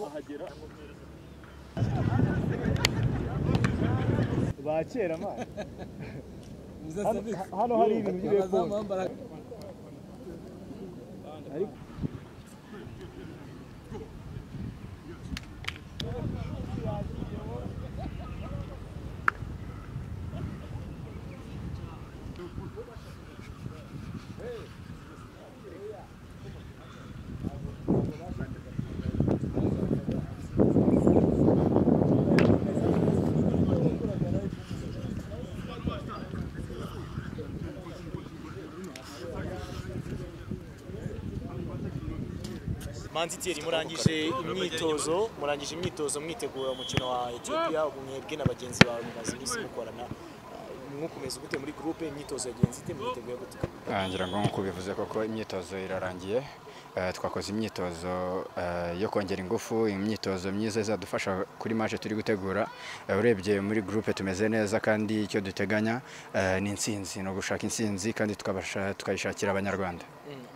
ahagera ba kera ma Hano- hano hari ibintu by'ibikoni. manziteri murangije imyitozo murangije imyitozo mwitegura umukino wa Ethiopia ubu mwebwe na bagenzi bawe mumaze iminsi mukorana mwakomeza gute muri groupe imyitozo yagenze ite mwiteguye gute Ah, ngira ngo nk'uko ubivuze koko imyitozo irarangiye Eh, twakoze imyitozo eh, yo kongera ingufu imyitozo myiza izadufasha kuri maje turi gutegura Eh, urebye muri groupe tumeze neza kandi icyo duteganya eh, ni intsinzi ni ugushaka intsinzi kandi tukabasha- tukayishakira abanyarwanda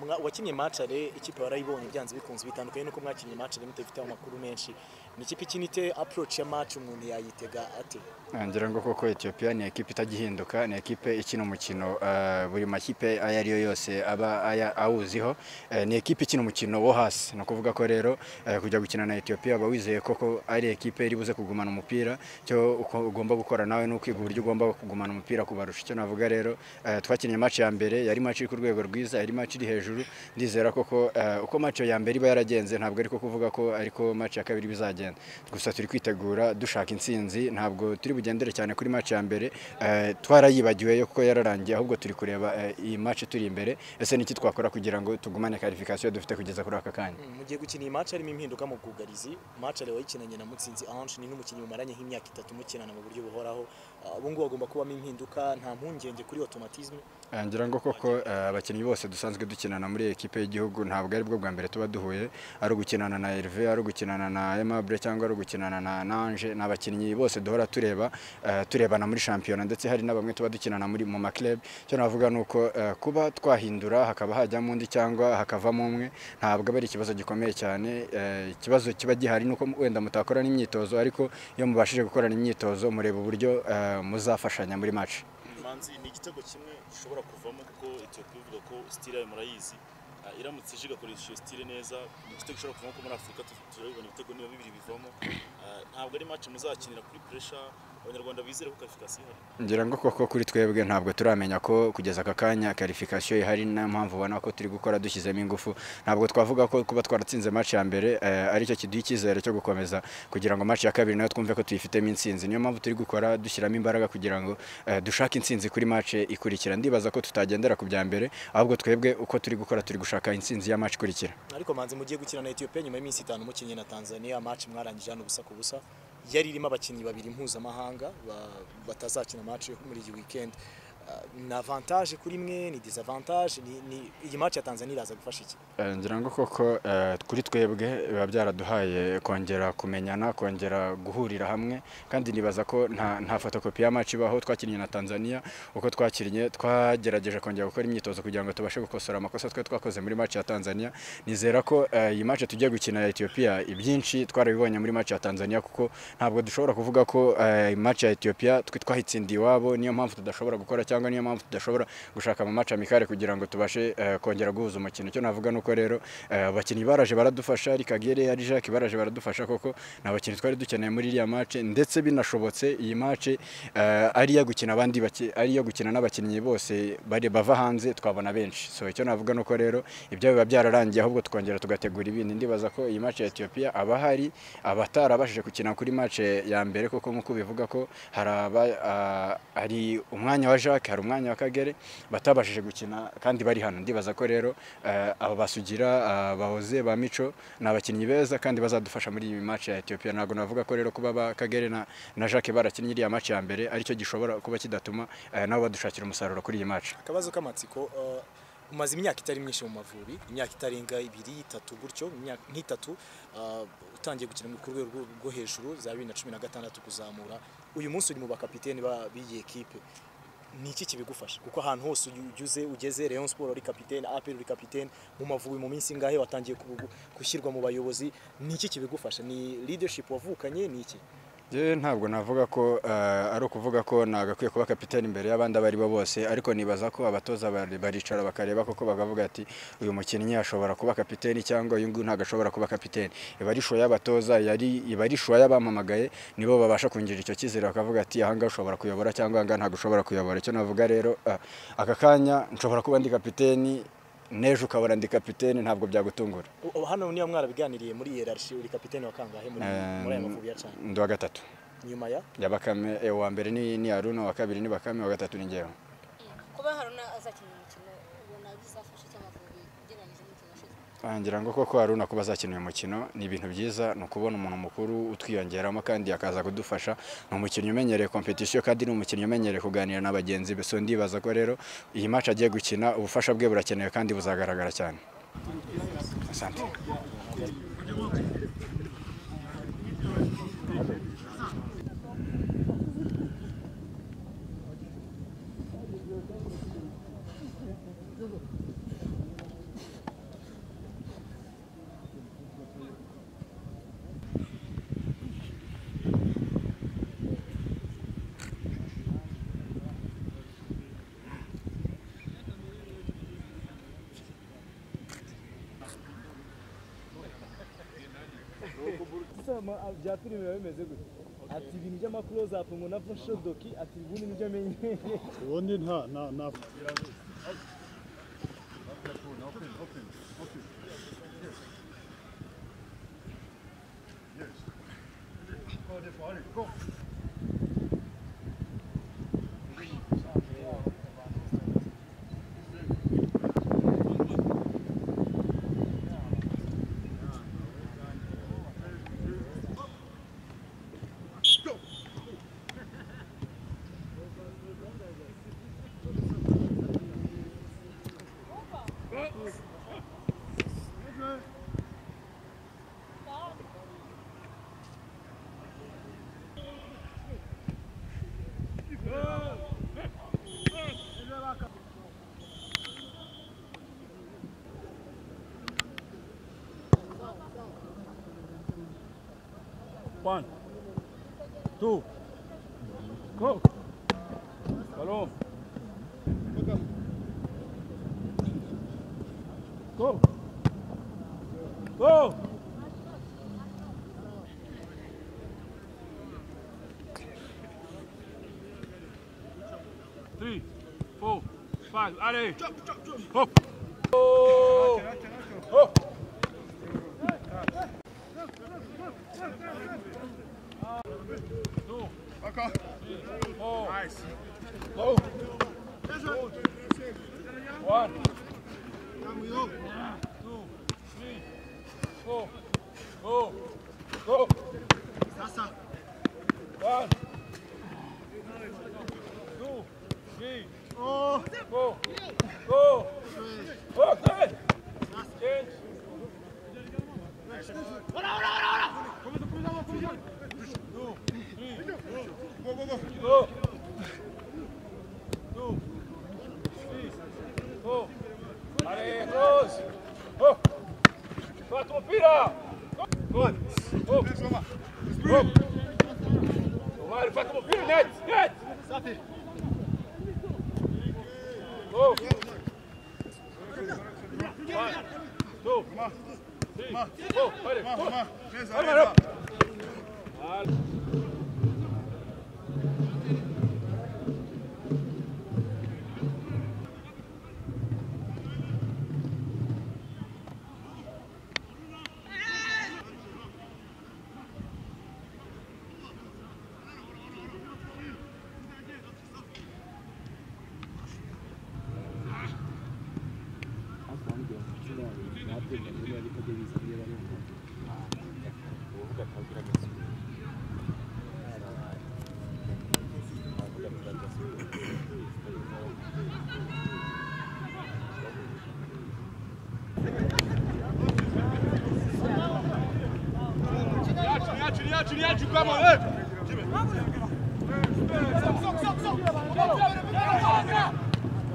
Mwa- wakinnye matchare ikipe warayibonye byanze bikunze bitandukanye nuko mwakinnye matchare mutafite amakuru menshi ni ikipe ikinite approach ya match umuntu yayitega ate Ah, ngira ngo koko Ethiopia ni ekipe itagihinduka ni ekipe ikina umukino eh, buri makipe ayo ari yo yose aba aya- awuziho Eh, ni ekipe ikina umukino wo hasi ni ukuvuga ko rero eh, kujya gukina na Ethiopia aba wizeye koko ari ekipe iri buze kugumana umupira cyo uko ugomba gukora nawe ni ukwiga uburyo ugomba kugumana umupira kubarusha icyo navuga rero eh, twakinnye match ya mbere yari match iri ku rwego rwiza yari match iri hejuru ndizera koko eh, uko match ya mbere iba yaragenze ntabwo ariko kuvuga ko ariko match ya kabiri bizagenda gusa turi kwitegura dushaka intsinzi ntabwo turi bugendere cyane kuri match ya mbere eh, twarayibagiwe yo kuko yararangiye ahubwo turi kureba eh, iyi match turi imbere ese niki twakora kugira ngo tugumane qualification dufite kugeza kuri aka kanya Mm, mugiye gukina iyi match harimo impinduka mu bwugarizi match rero wayikinanye na mutsinzi ange ni n'umukinnyi mumaranye nk'imyaka itatu mukinana mu buryo buhoraho Ah, ubu ngubu hagomba kubamo impinduka nta mpungenge kuri automatisme Eh, ngira ngo koko eh, abakinnyi bose dusanzwe dukinana muri ekipe y'igihugu ntabwo ari bwo bwa mbere tuba duhuye ari ugukinana na Herve ari ugukinana na Aimable cyangwa ari ugukinana na Nange ni abakinnyi bose duhora tureba eh, turebana muri shampiyona ndetse hari na bamwe tuba dukinana muri mu maklub cyo navuga ni uko eh, kuba twahindura hakaba hajyamo undi cyangwa hakavamo umwe ntabwo aba ari ikibazo gikomeye cyane eh, ikibazo kiba gihari ni uko wenda mutakorana imyitozo ariko iyo mubashije gukorana imyitozo mureba uburyo eh, muzafashanya muri match manzi ni igitego kimwe gishobora kuvamo kuko etiyopiya ivuga ko sitire yayo murayizi Ah, iramutse ije igakoresha iyo sitire neza ni igitego gishobora kuvamo ko muri afurika tu- turabibona ibitego niba bibiri bivamo Ah, ntabwo ari match muzakinira kuri puresha abanyarwanda bizere ko karifikasi ihari ngira ngo koko kuri twebwe ntabwo turamenya ko kugeza aka kanya karifikasiyo ihari niyo mpamvu ubona ko turi gukora dushyizemo ingufu ntabwo twavuga ko kuba twaratsinze match ya mbere eh, aricyo kiduha icyizere cyo gukomeza kugira ngo match ya kabiri nayo twumve ko tuyifitemo intsinzi niyo mpamvu turi gukora dushyiramo imbaraga kugira ngo eh, dushake intsinzi kuri match ikurikira ndibaza ko tutagendera ku bya mbere ahubwo twebwe uko turi gukora turi gushaka intsinzi ya match ikurikira ariko manzi mugiye gukina na Ethiopia nyuma y'iminsi itanu mukinnye na Tanzania match mwarangije hano ubusa ku busa yari irimo abakinnyi babiri mpuzamahanga ba- batazakina match yo muri iyi weekend Ah, ni avantage kuri mwe ni disadvantage ni, ni iyi match ya Tanzania iraza gufasha iki Eh, ngira ngo koko eh, kuri twebwe biba byaraduhaye kongera kumenyana kongera guhurira hamwe kandi nibaza ko nta, nta fotokopi ya match ibaho twakinnye na Tanzania uko twakinnye twagerageje kongera gukora imyitozo kugira ngo tubashe gukosora amakosa twe twakoze muri match ya Tanzania nizera ko eh, iyi match tugiye gukina ya Ethiopia ibyinshi twarabibonye muri match ya Tanzania kuko ntabwo dushobora kuvuga ko eh, match ya Ethiopia twe twahitsindiye iwabo niyo mpamvu tudashobora gukora cyangwa niyo mpamvu tudashobora gushaka ama match amikare kugira ngo tubashe eh, kongera guhuza umukino cyo navuga nuko rero eh, abakinnyi baraje baradufasha ari Kagere ari Jacques baraje baradufasha koko ni abakinnyi twari dukeneye muri iriya match ndetse binashobotse iyi match eh, ari iya gukina abandi baki- ari iyo gukina n'abakinnyi bose bari bava hanze twabona benshi so icyo navuga nuko rero ibyo biba byararangiye ahubwo tukongera tugategura ibindi ndibaza ko iyi match ya Ethiopia abahari abatarabashije gukina kuri match ya mbere koko nkuko bivuga ko hari aba- ah, hari umwanya wa Jacques hari umwanya wa Kagere batabashije gukina kandi bari hano ndibaza ko rero eh, aba basugira bahoze ba Mico ni abakinnyi beza kandi bazadufasha muri iyi match ya Ethiopia ntabwo navuga ko rero kuba ba Kagere na, na Jacques barakinnye iriya match ya mbere aricyo gishobora kuba kidatuma eh, nabo badushakira umusaruro kuri iyi match akabazo k'amatsiko eh, umaze imyaka itari myinshi mu mavubi imyaka itarenga ibiri itatu gutyo imyaka nk'itatu eh, utangiye gukina ku rwego rwo- rwo hejuru za bibiri na cumi na gatandatu kuzamura uyu munsi uri mu bakapiteni ba- b'iyi ekipe ni iki kibigufasha kuko ahantu hose ugeze ugeze Rayon Sport uri kapitene APR uri kapitene mu mavubi mu minsi ingahe watangiye kugu- gushyirwa mu bayobozi ni iki kibigufasha ni leadership wavukanye ni iki Njyewe ntabwo navuga ko eh, ari ukuvuga ko nagakwiye kuba kapiteni imbere y'abandi abo ari bo bose ariko nibaza ko abatoza bari- baricara bakareba koko bakavuga ati uyu mukinnyi ashobora kuba kapiteni cyangwa uyu nguyu ntabwo ashobora kuba kapiteni iba ari shuwa y'abatoza yari- iba ari shuwa y'abampamagaye nibo babasha kungira icyo cyizere bakavuga ati ahangaha ushobora kuyobora cyangwa ahangaha ntabwo ushobora kuyobora icyo navuga rero ah, aka kanya nshobora kuba ndi kapiteni n'ejo ukabona ndi kapiteni ntabwo byagutungura U- u- hano niba mwarabiganiriye muri hierarchy uri kapitene wa kangahe muri muri aya mavubi ya cyane ndi wa gatatu nyuma ya ya bakame eh, uwa mbere ni ni Haruna uwa kabiri ni bakame uwa gatatu ni njyewe kuba haruna azakina umukino ubona bizafasha cyangwa amavubi ugereranyije n'umukino ushize Ah, ngira ngo koko Haruna kuba azakina uyu mukino ni ibintu byiza ni ukubona umuntu mukuru utwiyongeramo kandi akaza kudufasha ni umukinnyi umenyereye competition kandi ni umukinnyi umenyereye kuganira na bagenzi be so ndibaza ko rero iyi match agiye gukina ubufasha bwe burakenewe kandi buzagaragara cyane asante Gusa ama- a- bya filime biba bimeze gutya ati ibintu by'amakoroza apu ngo nava shodoki ati ubundi nibyo amenyereye ubundi nta nta nta One, two, go. Ballon. Go. Go. Three, four, five. Allez. Hop. Oh. Hop. Two. Three, four. Go. One. Two, three, four. Go. Go. One. Two, three, go. Go. Okay. Change. Two, three, go. Two, three, go. Allez, close. Oh. Sois ton pied là. Go. Oh. Oh. Omar, fais ton pied, net, net. Go. One, two, three, go. Allez, go. Allez, allez. Allez. Come on,